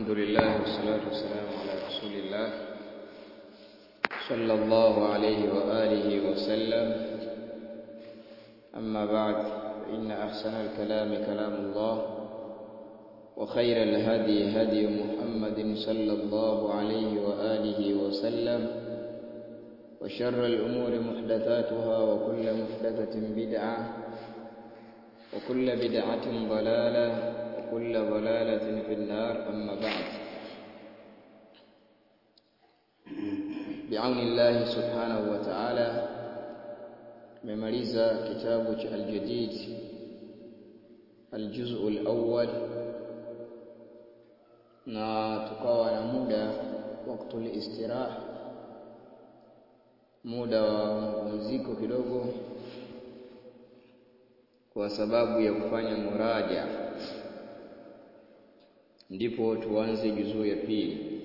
الحمد لله والصلاة والسلام على رسول الله صلى الله عليه وآله وسلم أما بعد فإن أحسن الكلام كلام الله وخير الهدي هدي محمد صلى الله عليه وآله وسلم وشر الأمور محدثاتها وكل محدثة بدعة وكل بدعة ضلالة وكل ضلالة في النار أما بعد بعون الله سبحانه وتعالى memaliza kitabu cha Al-Jadid Al-Juz'u al-Awwal na tukawa na muda wakati istirah muda wa mapumziko kidogo kwa sababu ya kufanya muraja ndipo tuanze juzuu ya pili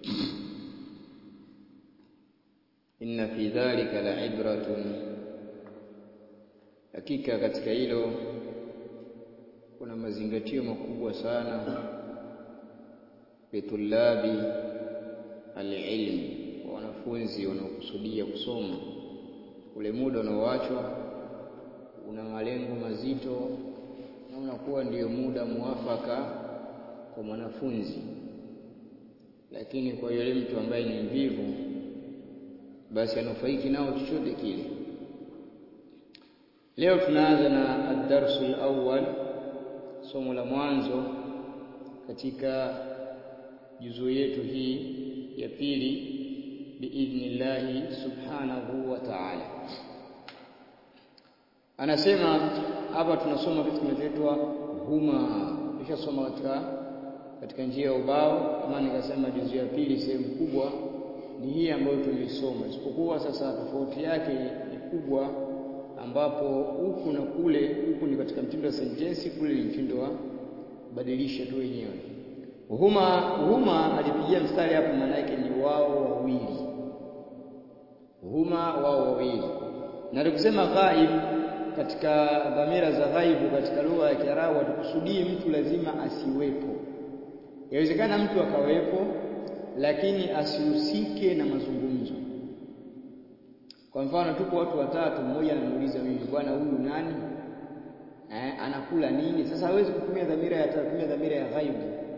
inna fi dhalika la'ibratun hakika katika hilo kuna mazingatio makubwa sana litulabi alilmi kwa wanafunzi wanaokusudia kusoma ule muda unaoachwa una malengo mazito na unakuwa ndiyo muda muafaka kwa mwanafunzi lakini kwa yule mtu ambaye ni mvivu basi anufaiki nao chochote kile leo tunaanza na ad-darsu al-awwal somo la mwanzo katika juzuu yetu hii ya pili biidhnillahi subhanahu wa ta'ala anasema hapa tunasoma kitu kinachoitwa huma tushasoma katika katika njia ya ubao kama nikasema juzu ya pili sehemu kubwa ni hii ambayo tulisoma isipokuwa sasa tofauti yake ni kubwa ambapo huku na kule huku ni katika mtindo wa sentensi kule ni mtindo wa badilisha tu wenyewe huma huma alipigia mstari hapo maana yake ni wao wawili huma wao wawili na tukusema ghaib katika dhamira za ghaibu katika lugha ya Kiarabu hatukusudii mtu lazima asiwepo. Yawezekana mtu akawepo lakini asihusike na mazungumzo. Kwa mfano tuko watu watatu, mmoja anamuuliza mimi, bwana huyu nani? Eh, anakula nini? Sasa hawezi kutumia dhamira ya kutumia dhamira ya ghaibu.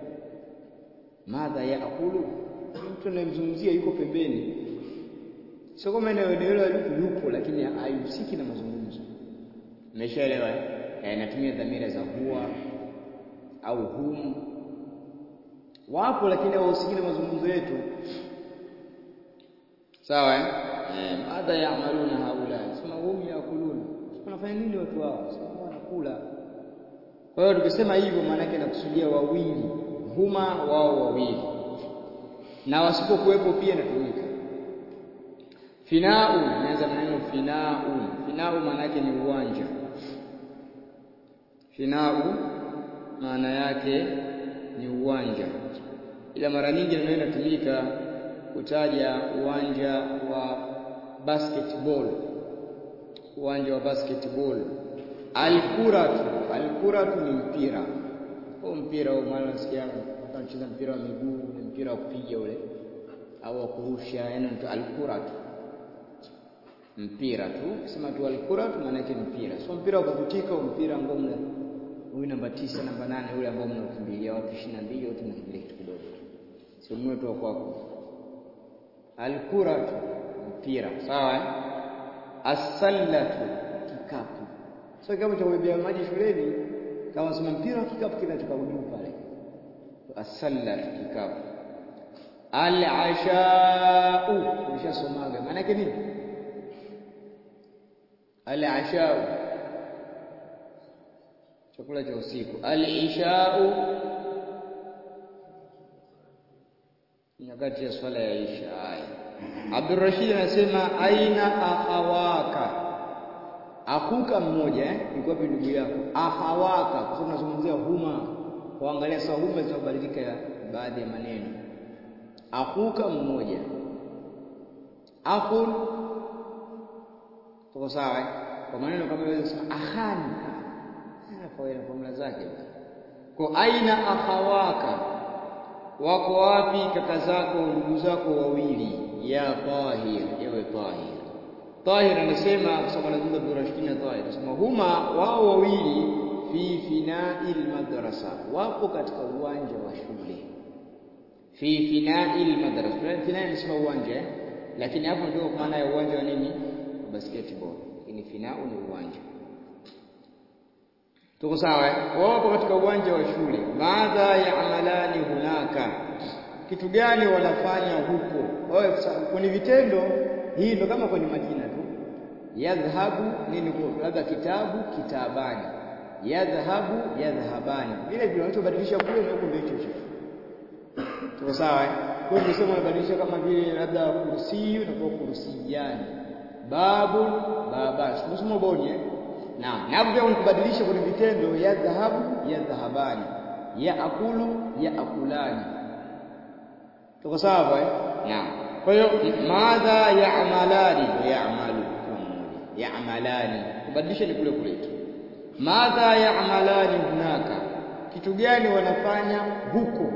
Madha yakulu, mtu anayemzungumzia yuko pembeni. Sio kama eneo hilo yupo, lakini haihusiki na mazungumzo. Umeshaelewa eh? Natumia dhamira za huwa au hum. Wapo lakini hawahusiki na mazungumzo yetu. Sawa eh? Eh, madha yaamaluna haula. Sema hum yakuluna. Wanafanya nini watu hao? Sema wanakula. Kwa hiyo tukisema hivyo maana yake nakusudia wawili. Huma wao wawili. Na wasipokuwepo pia natumika. Finau, naanza maneno finau. Finau maana yake ni uwanja. Finau maana yake ni uwanja, ila mara nyingi neno inatumika kutaja uwanja wa basketball, uwanja wa basketball. Alkuratu, alkuratu ni mpira. Huo mpira huo, maana nasikia anacheza mpira wa miguu, ni mpira wa kupiga ule au wa kurusha, yaani alkuratu mpira tu sema tu alkuratu maana yake mpira sio mpira wa kuvutika au mpira ambao mna huyu namba tisa namba nane yule ambao mnakimbilia watu 22 watu mnakimbilia kitu kidogo sio mwe tu kwako alkuratu mpira sawa eh asallatu kikapu sio kama cha kubebea maji shuleni kama sema mpira wa kikapu kinatoka juu pale asallatu kikapu al-ashau umeshasomaga maana yake nini al-ashau chakula cha usiku al-ishau nyakati ya swala ya isha haya Abdurrashid anasema aina akhawaka akuka mmoja eh yuko wapi ndugu yako akhawaka kwa sababu tunazungumzia huma kuangalia sawa huma zinabadilika ya baadhi ya maneno akuka mmoja akhun tuko sawa eh? kwa maneno kama vile kusema akhani kwa ina formula zake kwa aina akhawaka wako wapi kaka zako ndugu zako wawili ya tahir ewe tahir tahir anasema kwa sababu anazungumza Abdurrashid na tahir anasema huma wao wawili fi fina'il madrasa wapo katika uwanja wa shule fi fina'il madrasa fina'il nisema uwanja eh? lakini hapo ndio maana ya uwanja wa nini basketball lakini fina'u ni uwanja tuko sawa eh? wapo katika uwanja wa shule madha ya'malani hunaka kitu gani wanafanya huko wao kwenye vitendo hii ndo kama kwenye majina tu yadhhabu nini labda kitabu kitabani yadhhabu yadhhabani vile vile wanachobadilisha kule na huko ndio hicho hicho tuko sawa eh kwa hiyo tunasema unabadilisha kama vile labda kursi unakuwa kursiyani babu baba tunasema boni eh Naam, na hapo pia unakubadilisha kwenye vitendo ya dhahabu ya dhahabani, ya akulu ya akulani. Tuko sawa eh? Naam. Kwa hiyo madha ya'malani ya'malu kama mmoja. Ya'malani. Kubadilisha ni kule kule tu. Madha ya'malani hunaka. Kitu gani wanafanya huko?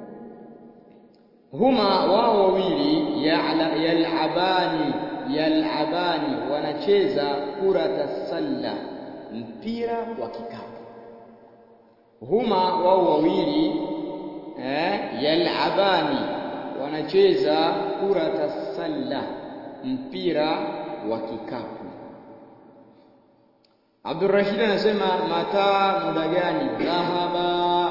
Huma wao wawili yal'abani yal'abani wanacheza kurata salla mpira wa kikapu huma wao wawili eh, yal'abani wanacheza kurata salla mpira wa kikapu Abdurrashid anasema mata muda gani dhahaba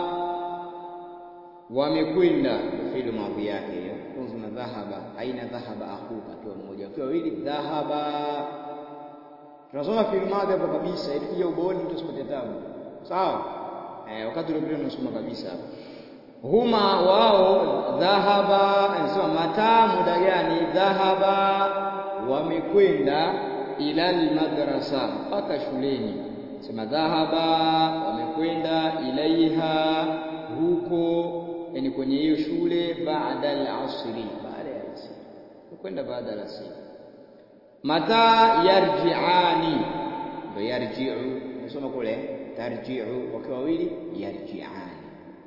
wamekwenda fi'il madhi yake hiyo tunzuna dhahaba aina dhahaba akhuka akiwa mmoja akiwa wawili dhahaba tunasoma fi'il madhi hapo kabisa ili kuja ubaoni mtu asipate tabu sawa eh wakati ule tunasoma kabisa huma wao dhahaba anasema mata muda gani dhahaba wamekwenda ila almadrasa mpaka shuleni sema dhahaba wamekwenda ilaiha huko yani kwenye hiyo shule baada al-asri baada ya asri kwenda baada ya asri mata yarji'ani ndo yarji'u nasoma kule tarji'u wakiwa wawili yarji'ani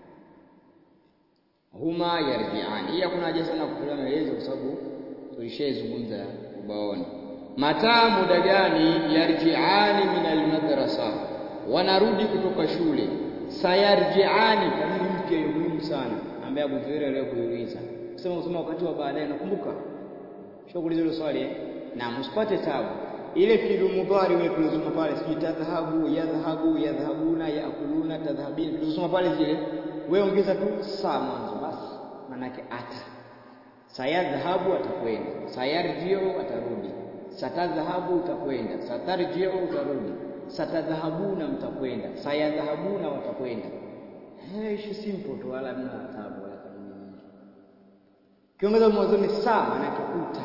huma yarji'ani hii hakuna haja sana kutolea maelezo kwa sababu tulishazungumza ubaoni mata muda gani yarji'ani min al-madrasa wanarudi kutoka shule sayarji'ani kamili mpya muhimu sana ambaye Abu Zuhair leo kuuliza sema usema wakati wa baadaye nakumbuka shughuli hilo swali eh na msipate tabu ile fi'lu mudhari wewe tulizoma pale sijui tadhhabu yadhhabu yadhhabuna yakuluna tadhhabina tulizoma pale zile wewe ongeza tu saa mwanzo basi manake ata sayadhhabu atakwenda sayarjiu atarudi satadhhabu utakwenda satarjiu utarudi satadhhabuna mtakwenda sayadhhabuna watakwenda eh ishi simple tu wala mna tabu wala kanuni nyingi kiongeza mwanzoni saa manake uta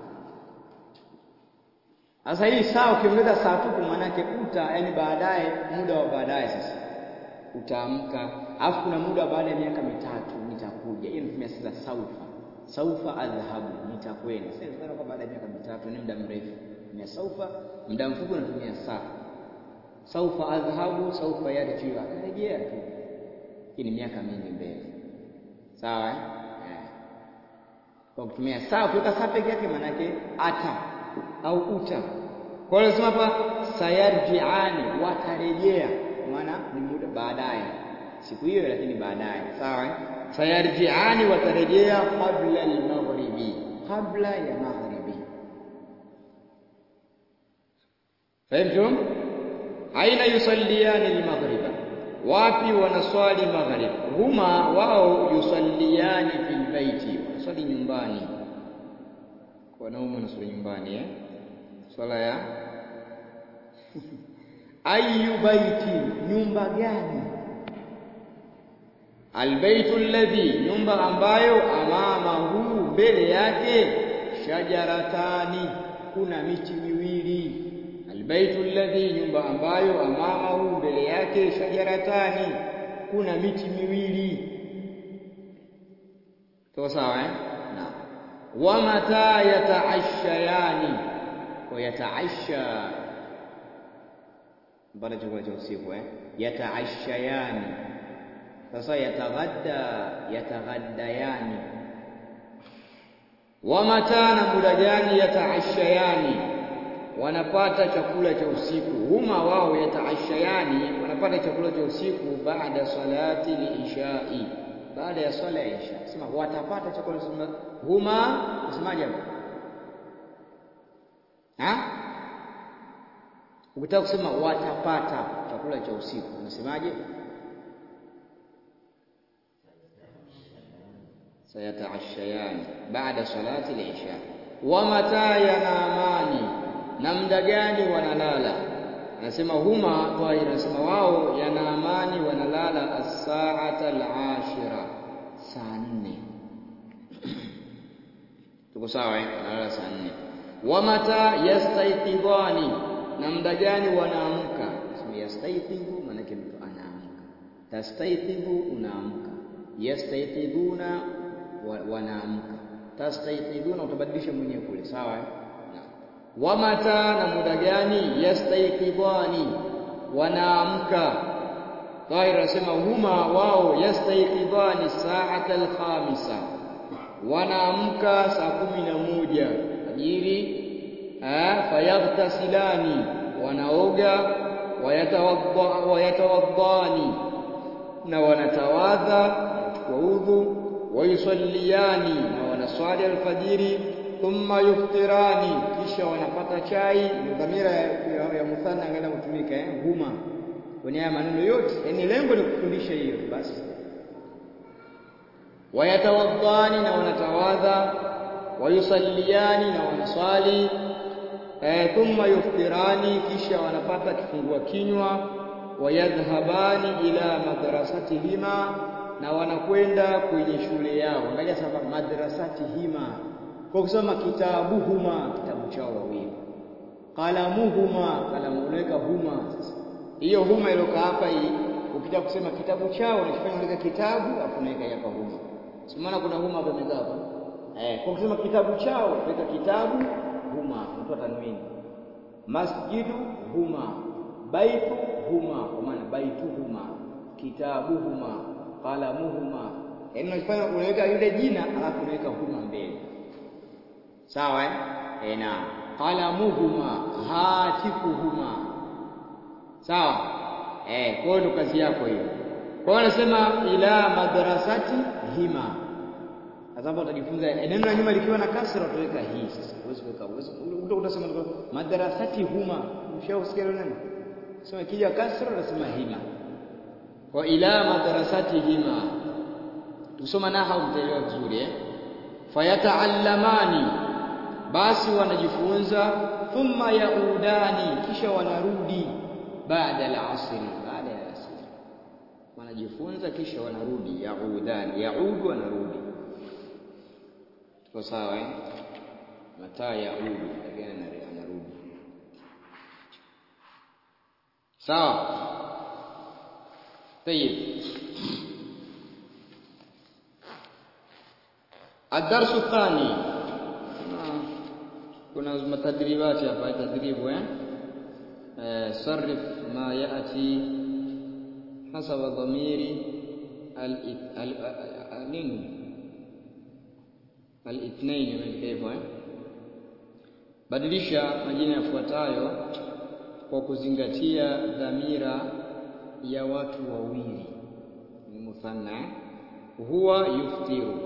sasa hii saa ukiongeza saa tupu manake uta yani baadaye muda wa baadaye sasa utaamka alafu kuna muda baada ya miaka mitatu nitakuja hiyo natumia sasa saufa saufa adhhabu nitakwenda sasa kwa baada ya miaka mitatu ni muda mrefu na saufa muda mfupi natumia saa saufa adhhabu saufa yarjiu akarejea tu hii ni miaka mingi mbele sawa eh kwa kutumia saa ukiweka saa peke yake manake ata au uta kwa hiyo nasema hapa sayarjiani watarejea maana ni muda baadaye siku hiyo lakini baadaye sawa sayarjiani watarejea kabla al-maghribi kabla ya maghribi fahimtum aina yusalliyani al-maghriba wapi wanaswali maghrib huma wao yusalliyani fil baiti wanaswali nyumbani wanaume wanaswali nyumbani eh swala ya ayu baiti nyumba gani albaytu alladhi nyumba ambayo amamahu mbele yake shajaratani kuna miti miwili albaytu alladhi nyumba ambayo amamahu mbele yake shajaratani kuna miti miwili sawa sawa eh naam wa mata yataashayani wa yataasha baada chakula cha usiku eh yataashayani sasa yataghadda yataghaddayani wa mata na muda gani yataashayani wanapata chakula cha usiku huma wao yataashayani wanapata chakula cha usiku baada salati liishai baada ya swala ya isha sema watapata chakula sema huma usemaje hapo ha ukitaka kusema watapata chakula cha usiku unasemaje sayataashayani baada salati al-isha wa mata yanamani na muda gani wanalala anasema huma tahir anasema wao yanaamani wanalala as-sa'ata al-ashira saa nne tuko sawa eh wanalala saa nne wa mata yastayqidhani na muda gani wanaamka sema yastayqidhu maana yake mtu anaamka tastayqidhu unaamka yastayqidhuna wanaamka tastayqidhuna utabadilisha mwenyewe kule sawa eh wa mata na muda gani yastayqidhani wanaamka Tahir anasema huma wao yastayqidhani sa'ata al-khamisa wanaamka saa kumi na moja ajiri fayaghtasilani wanaoga wayatawaddani na wanatawadha kwa udhu wayusalliyani na wanaswali alfajiri thumma yuftirani kisha wanapata chai dhamira ya, ya, ya muthanna angalia kutumika eh huma kwenye haya maneno yote yani lengo ni kufundisha hiyo basi wayatawaddani na wanatawadha wayusalliyani na wanaswali eh, thumma yuftirani kisha wanapata kifungua kinywa wayadhhabani ila madrasatihima na wanakwenda kwenye shule yao angalia sasa madrasatihima kwa kusoma kitabuhuma kitabu chao wawili qalamuhuma kalamu unaweka huma sasa hiyo huma iliyoka hapa hii ukitaka kusema kitabu chao unachofanya unaweka kitabu afu unaweka hapa huma simana kuna huma hapa imekaa hapa eh kwa kusema kitabu chao weka kitabu huma mtu tanwini masjidu huma baitu huma kwa maana baitu huma kitabu huma qalamuhuma yaani unafanya unaweka yule jina alafu unaweka huma mbele sawa eh eh na qalamuhuma hatifuhuma sawa eh kwa hiyo kazi yako hiyo kwa hiyo anasema ila madrasati hima sasa hapo utajifunza neno la nyuma likiwa na kasra utaweka hii sasa huwezi kuweka huwezi utasema madrasati huma ushausikia neno sema kija kasra unasema hima kwa ila madrasati hima tusoma naha mtaelewa vizuri eh fayataallamani basi wanajifunza thumma yaudani kisha wanarudi baada al-asr baada ya asr wanajifunza kisha wanarudi yaudani yaudu wanarudi tuko sawa eh mataa yaudu lakini anarudi sawa طيب الدرس الثاني kuna matadribati hapa tadribu eh sarif ma yati hasaba dhamiri al nini al-ithnain imeandika hivyo eh badilisha majina yafuatayo kwa kuzingatia dhamira ya watu wawili ni muthanna huwa yuftiru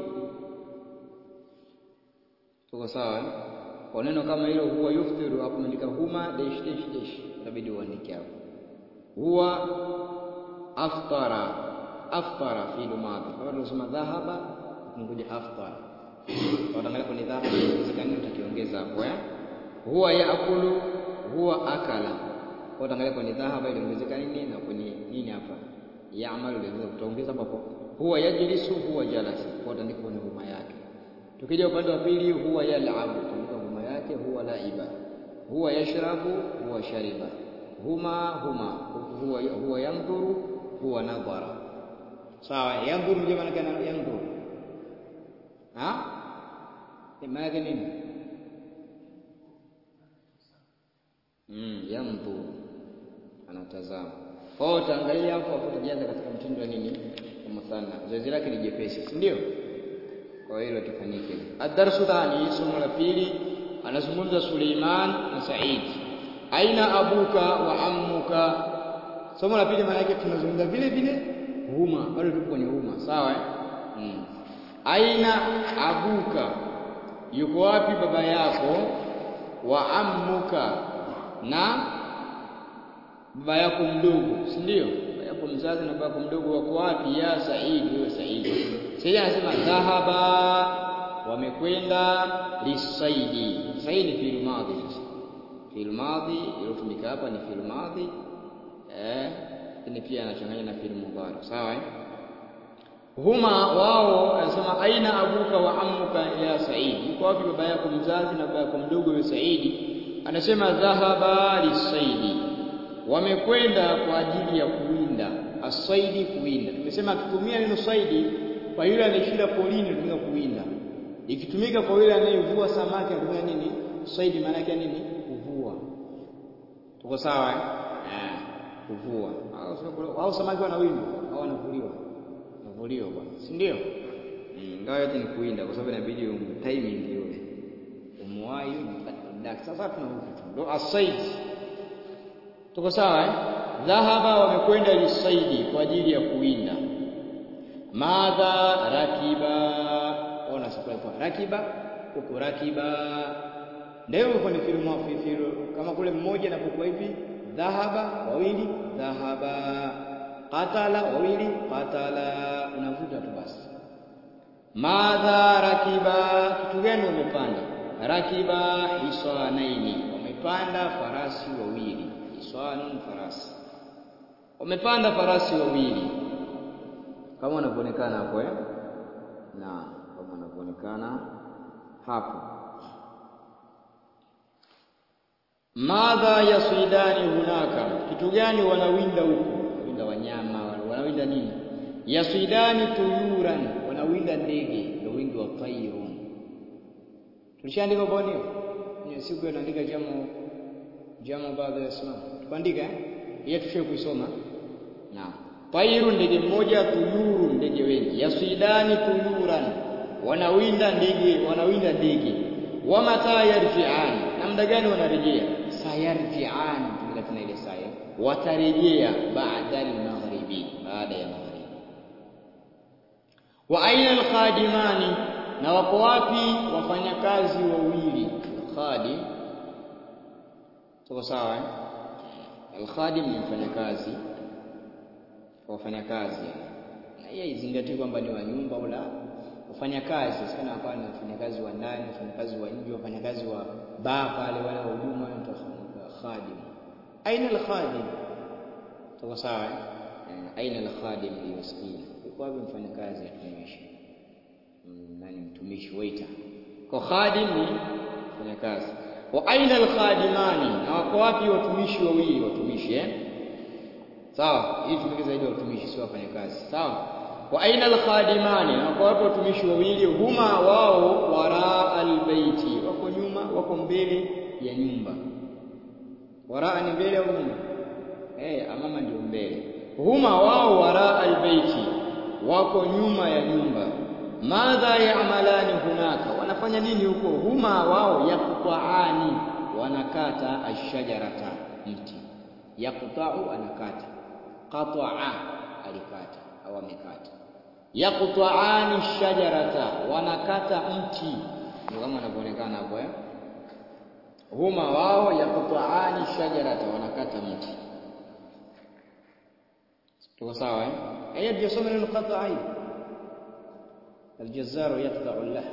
tuko sawa kwa neno kama hilo huwa yuftiru hapo umeandika huma dash dash dash inabidi uandike hapo huwa aftara aftara fi madhi kama tunasema dhahaba tungoja aftara utaangalia kwenye dhahaba inawezekana utakiongeza hapo eh huwa yaakulu huwa akala utaangalia kwenye dhahaba ili ongezeka nini na kwenye nini hapa yaamalu ile utaongeza hapo huwa yajlisu huwa jalasa kwa utaandika kwenye huma yake tukija upande wa pili huwa yalabu utaandika huma yake huwa laiba huwa yashrabu huwa shariba huma huma huwa huwa yandhuru huwa nadhara sawa yandhuru ndio maana kana yandhuru ha maana yake nini mm yandhuru anatazama kwa hiyo utaangalia hapo hapo utajaza katika mtindo wa nini muthanna zoezi lake ni jepesi si ndio kwa hilo tufanyike ad-darsu thani somo la pili anazungumza Suleiman na Said aina abuka wa ammuka somo la pili maana yake tunazungumza vile vile huma bado tupo kwenye huma sawa eh? hmm. aina abuka yuko wapi baba yako wa ammuka na baba yako mdogo si ndio baba yako mzazi na baba yako mdogo wako wapi ya Said wewe Said Said anasema dhahaba wamekwenda lisaidi saidi fil madhi fil madhi iliyotumika hapa ni fil madhi eh lakini pia anachanganya na fil mudhari sawa eh huma wao anasema aina abuka wa ammuka ya saidi yuko wapi baba yako mzazi na baba yako mdogo wewe saidi anasema dhahaba lisaidi wamekwenda kwa ajili ya kuwinda asaidi kuwinda tumesema akitumia neno saidi kwa yule anayeshinda polini tumika kuwinda ikitumika kwa yule anayevua samaki anatumia nini saidi maana yake nini kuvua tuko sawa eh kuvua au samaki wanawindwa au wanavuliwa wanavuliwa bwana si ndio ingawa yote ni kuwinda kwa sababu inabidi timing yule umwai dak sasa tuna huku tu ndo asaid tuko sawa eh dhahaba wamekwenda lisaidi kwa ajili ya kuwinda madha rakiba ona sasa kwa rakiba huko rakiba ndio uko ni filu mafifilu kama kule mmoja anapokuwa hivi dhahaba wawili dhahaba qatala wawili qatala unavuta tu basi madha rakiba kitu gani wamepanda rakiba hisanaini wamepanda farasi wawili hiswanun farasi wamepanda farasi wawili kama wanavyoonekana hapo eh na kama wanavyoonekana hapo madha yaswidani hunaka kitu gani wanawinda huko wanawinda wanyama wanawinda nini yaswidani tuyuran wanawinda ndege ndio wingi wa tayrun tulishaandika kwa nini ni siku inaandika jamu jamu baadhi ya islam tuandika eh hiyo tushe kuisoma naam Tairu ndege mmoja, tuyuru ndege wengi. Yaswidani tuyuran, wanawinda ndege, wanawinda ndege. Wa mata yarji'an, na muda gani wanarejea? Sayarji'an, tumika tena ile saya. Watarejea baada al-maghribi, baada ya maghribi. Wa aina al-khadimani, na wako wapi wafanyakazi wawili? Khadim, tuko sawa eh? Al-khadim ni mfanyakazi wafanyakazi na hiyo izingatie kwamba ni wa nyumba au la wafanyakazi sana hapa ni wafanyakazi wa ndani wafanyakazi wa nje wafanyakazi wa baa pale wale wa huduma wanaitwa khadim aina al-khadim tuko sawa aina al-khadim liyosikina yuko wapi mfanyakazi atumishi nani mtumishi waiter kwa khadim ni mfanyakazi wa aina al-khadimani na wako wapi watumishi wawili watumishi eh sawa hii tumike zaidi watumishi sio wafanyakazi sawa wa aina al-khadimani na kwa wapo watumishi wawili huma wao wara albaiti wako nyuma wako mbele ya nyumba waraa ni mbele au nyuma eh amama ndio mbele huma wao wara albaiti wako nyuma ya nyumba madha yaamalani hunaka wanafanya nini huko huma wao yakutaani wanakata ashajarata mti yakutau anakata qataa alikata au amekata yaqta'ani shajarata wanakata mti ndio kama anavyoonekana hapo eh huma wao yaqta'ani shajarata wanakata mti tuko sawa eh aya ndio somo neno qata'i الجزار يقطع اللحم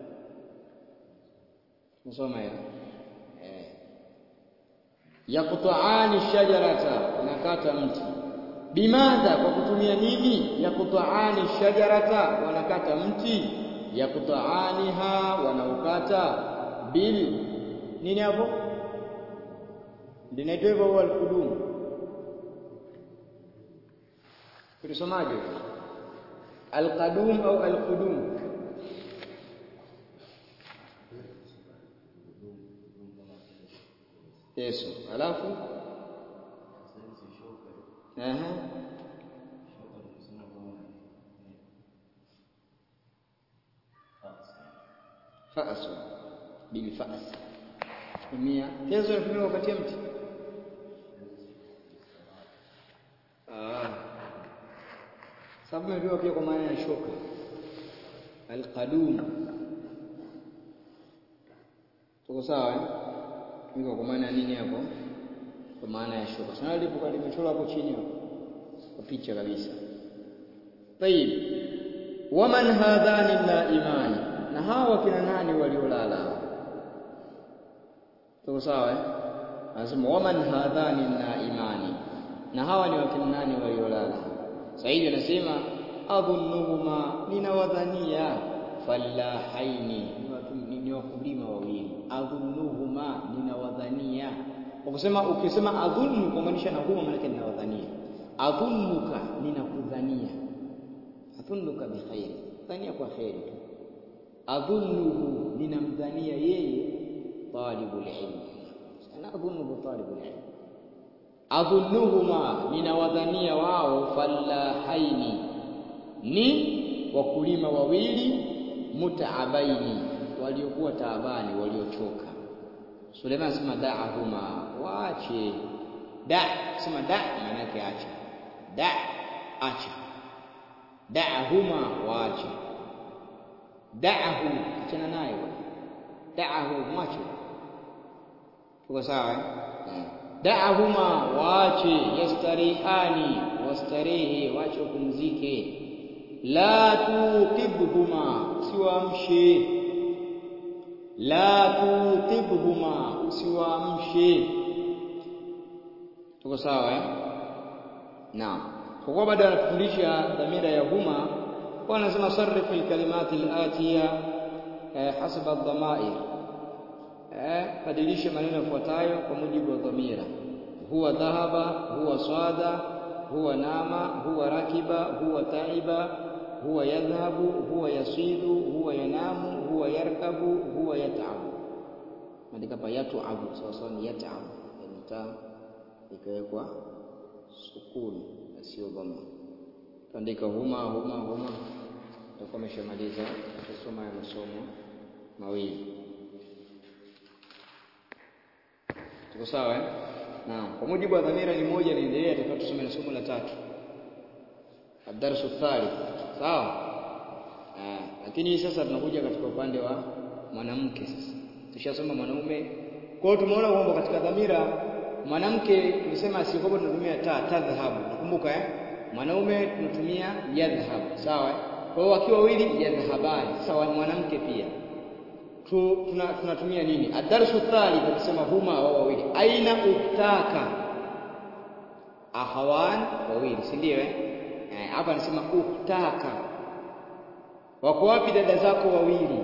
نسمع ya eh yaqta'ani shajarata wanakata mti bimadha kwa kutumia nini yakutaani shajarata wanakata mti yakutaaniha wanaukata bil nini hapo linaitwa hivyo huwa alqudum tulisomaje alqadum au alqudum Yesu alafu Aha. Fa'su bil fa's. Tumia tezo inatumika kukatia mti. Ah. Sababu imepewa pia kwa maana ya shoka. Al-qadum. Tuko sawa eh? Tumika kwa maana ya nini hapo? Kwa maana ya shoka. Sasa lipo limechorwa hapo chini hapo. Kwa picha kabisa. Tayib. Waman hadhani la imani. Na hawa kina nani waliolala? Tuko sawa eh? Anasema waman hadhani la imani. Na hawa ni wakina nani waliolala? Saidi anasema adhunnuhuma, ninawadhania fallahaini, ni wakulima wawili. Adhunnuhuma, ninawadhania. Ukisema ukisema adhunnu kumaanisha na huma, maana ninawadhania. Adhunnuka, ninakudhania. Adhunnuka bikhairi, dhania kwa kheri tu. Adhunnuhu, ninamdhania yeye talibul ilm. Ana adhunnuhu talibul ilm adhunnuhuma ninawadhania wao fallahaini ni wakulima wawili mutaabaini waliokuwa taabani waliochoka Suleiman asema da'ahuma waache da sema da maana yake acha da acha da'ahuma waache da'ahu achana naye da'ahu mwache tuko sawa eh da'ahuma waache yastarihani wastarehe waache kupumzike la tuqibhuma usiwaamshe la tuqibhuma usiwaamshe tuko sawa eh naam kwa kuwa bado anatufundisha dhamira ya huma kwa anasema sarrif alkalimati alatiya eh, hasaba dhamair eh, badilisha maneno yafuatayo kwa mujibu wa dhamira huwa dhahaba huwa swada huwa nama huwa rakiba huwa taiba huwa yadhhabu huwa yasidu huwa yanamu huwa yarkabu huwa yatabu andika pa yatabu sawa sawa ni yatabu yani ta ikawekwa sukuni na sio dhamma tuandika huma huma huma tutakuwa ameshamaliza tusoma ya masomo mawili Tuko sawa eh? Naam. Kwa mujibu wa dhamira ni moja inaendelea tutakao tusome na somo la tatu. Ad-darsu thalith. Sawa? Ah, lakini sasa tunakuja katika upande wa mwanamke sasa. Tushasoma mwanaume. Kwa hiyo tumeona kwamba katika dhamira mwanamke tulisema asiokopo tunatumia ta tadhhabu. Nakumbuka eh? Mwanaume tunatumia yadhhab. Sawa eh? Kwa hiyo wakiwa wawili yadhhabani. Sawa mwanamke pia tunatumia tuna nini? Adarsu thalith akisema huma wao wawili, aina uktaka, ahawan wawili, si ndio? Eh, hapa anasema uktaka, wako wapi dada zako wawili?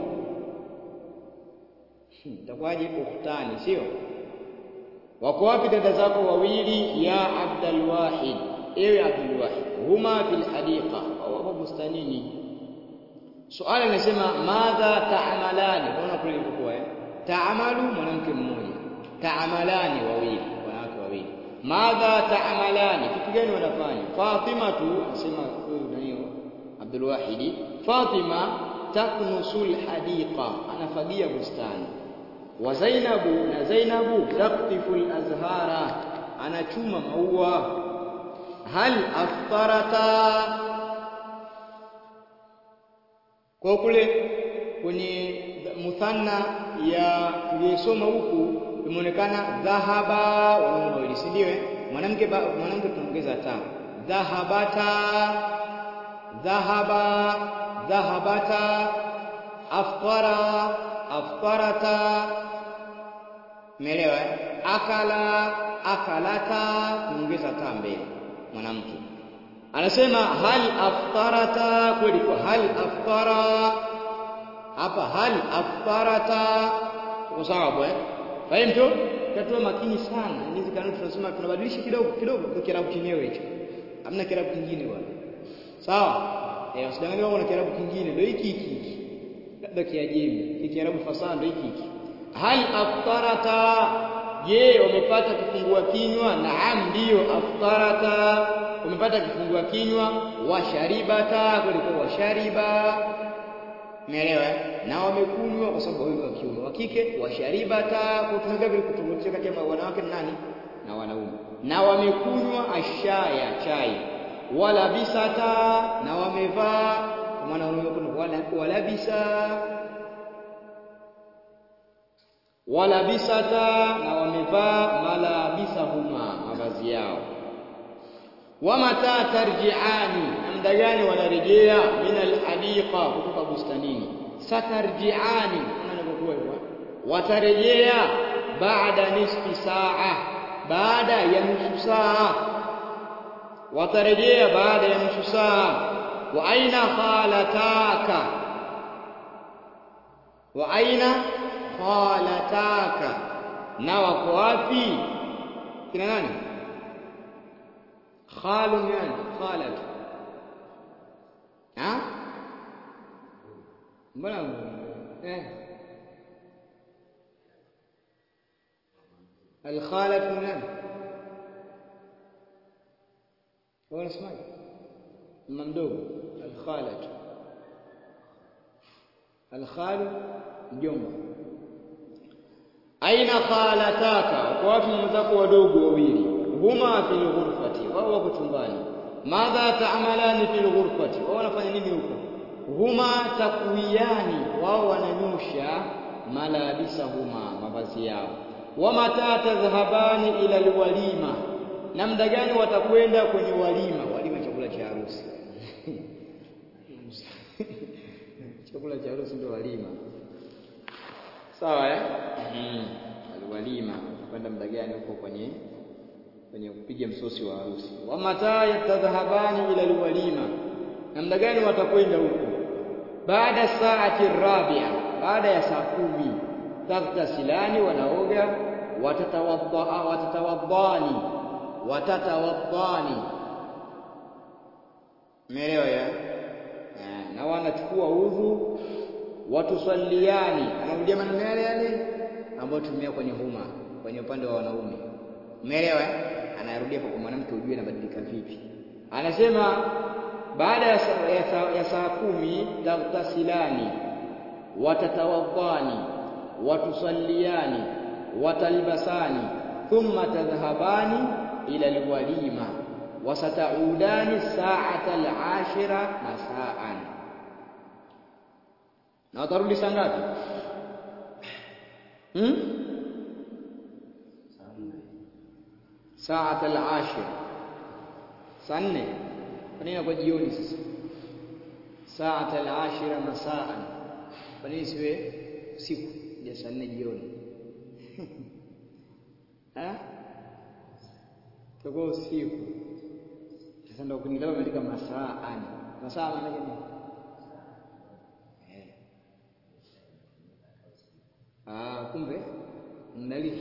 Itakuwaje ukhtani, sio? Wako wapi dada zako wawili? Ya Abdul Wahid, ewe Abdul Wahid, huma fil hadiqa, wapo bustanini Suala linasema madha taamalani, unaona kule ilivyokuwa eh? Taamalu mwanamke mmoja, taamalani wawili, wanawake wawili. Madha taamalani, kitu gani wanafanya? Fatima tu asema huyu nani Abdul Wahidi, Fatima taknusul hadiqa, anafagia bustani. Wa Zainabu na Zainabu taktiful azhara, anachuma maua. Hal aftarata kwa kule kwenye muthanna ya tuliyosoma huku imeonekana dhahaba wanaume wawili, si ndio? Mwanamke mwanamke tunaongeza ta dhahabata, dhahaba, dhahabata, aftara, aftarata. Umeelewa? Akala, akalata, tunaongeza ta mbele mwanamke anasema hal aftarata kweli kwa hal aftara hapa hal aftarata kwa sababu eh fahimu tatoa makini sana hizi kanuni tunasema tunabadilisha kidogo kidogo kwa kiarabu chenyewe hicho hamna kiarabu kingine bwana sawa eh usidanganye wao na kiarabu kingine ndio hiki hiki labda kiajemi kiarabu fasaha ndio hiki hiki hal aftarata je wamepata kufungua kinywa naam ndio aftarata umepata kifungua kinywa washaribata kulikuwa washariba Umeelewa? Na wamekunywa kwa sababu wao wa kiume, wa kike washaribata, kutumika vile kutofautisha kati ya wanawake na nani na wanaume. Na wamekunywa ashaya chai, wala bisata, na wamevaa kwa maana wanaume kuna wala wala bisa wala bisata, na wamevaa malabisahuma, mavazi yao wa mata tarjiani, na muda gani wanarejea? Min alhadiqa, kutoka bustanini. Satarjiani, navyokuwa hivyo, watarejea baada nisfi saa, baada ya nusu saa, watarejea baada ya nusu saa. Wa aina khalataka, wa aina khalataka, na wako wapi kina nani? خال يعني خالة ها mbona eh الخالة من nani هو اسمه ممدوب الخالة الخال mjomba aina khalataka kwa watu mwenzako wadogo wawili huma fil ghurfati, wao wako chumbani. Madha taamalani fil ghurfati, wao wanafanya nini huko? Huma takwiyani, wao wananyosha malabisahuma, mavazi yao. Wa mata tadhhabani ila alwalima, na muda gani watakwenda kwenye walima? Walima chakula cha harusi chakula cha harusi ndio walima, sawa eh? Mm. Alwalima, kwenda muda gani huko kwenye kwenye kupiga msosi wa harusi. wa mata yatadhhabani ila alwalima, na muda gani watakwenda huko? baada saati rabia, baada ya saa kumi. taghtasilani, wanaoga. watatawadda watatawaddani watatawaddani, umeelewa ya na wanachukua udhu. watusaliani, anarudia maneno yale yale ambayo tumia kwenye huma kwenye upande wa wanaume Umeelewa? Anarudia kwa mwanamke ujue inabadilika vipi. Anasema baada ya saa, ya saa, ya saa kumi taghtasilani watatawadhani watusaliani watalbasani thumma tadhhabani ila alwalima wasataudani saata alashira masaan, na watarudi saa ngapi? hmm? saat al-ashir, saa nne. Kwa nini kwa jioni sasa? Saat al-ashira masaan, kwa nini siwe usiku ya saa nne jioni? Takuwa usiku. Sasa ndio kunilaba ameandika masaan. Masaa maana nini? Ah, kumbe mnalifu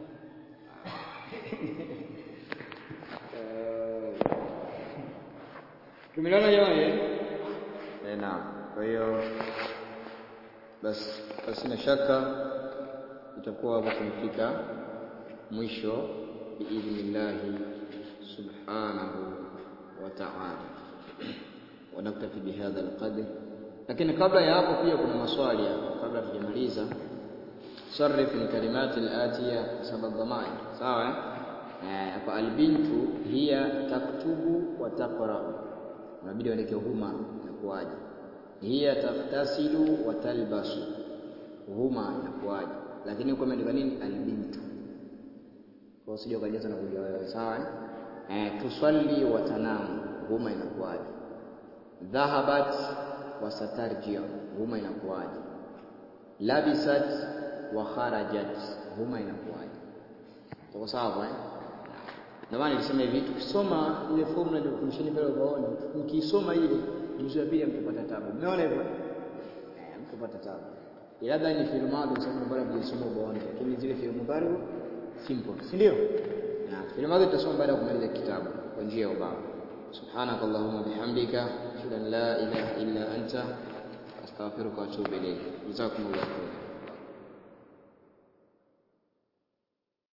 Tumeelewana jamani? Eh, naam. Kwa hiyo basi basi na shaka itakuwa hapo tumefika mwisho biidhnillahi subhanahu wa ta'ala. Wanaktafi bihadha alqadr, lakini kabla ya hapo pia kuna maswali hapo, kabla tujamaliza. Sarif ni kalimati alatiya sabab dhamair, sawa eh? Kwa albintu hiya taktubu wa taqra'u unabidi uandike huma, inakuwaje? Hiya taftasilu wa talbasu, huma inakuwaje? Lakini huko imeandika nini? Albintu, kwa usije ukajaza na kuja wewe, sawa eh? Tusalli wa tanamu, huma inakuwaje? Dhahabat wa satarjia, huma inakuwaje? Labisat wa kharajat, huma inakuwaje? Tuko sawa eh? Ndio maana nilisema hivi, tukisoma ile formula ndio kufundisheni pale ubaoni, mkiisoma ile juzu ya pili mtapata tabu. Umeona hivyo? Eh, mtapata tabu. Labda ni fi'il madhi kwa sababu bado hujasoma ubaoni, lakini zile fi'il mudhari simple, si ndio? Na fi'il madhi tutasoma baada ya kumaliza kitabu kwa njia ya ubao. سبحانك اللهم وبحمدك أشهد أن لا إله إلا أنت أستغفرك وأتوب إليك جزاكم الله خيرا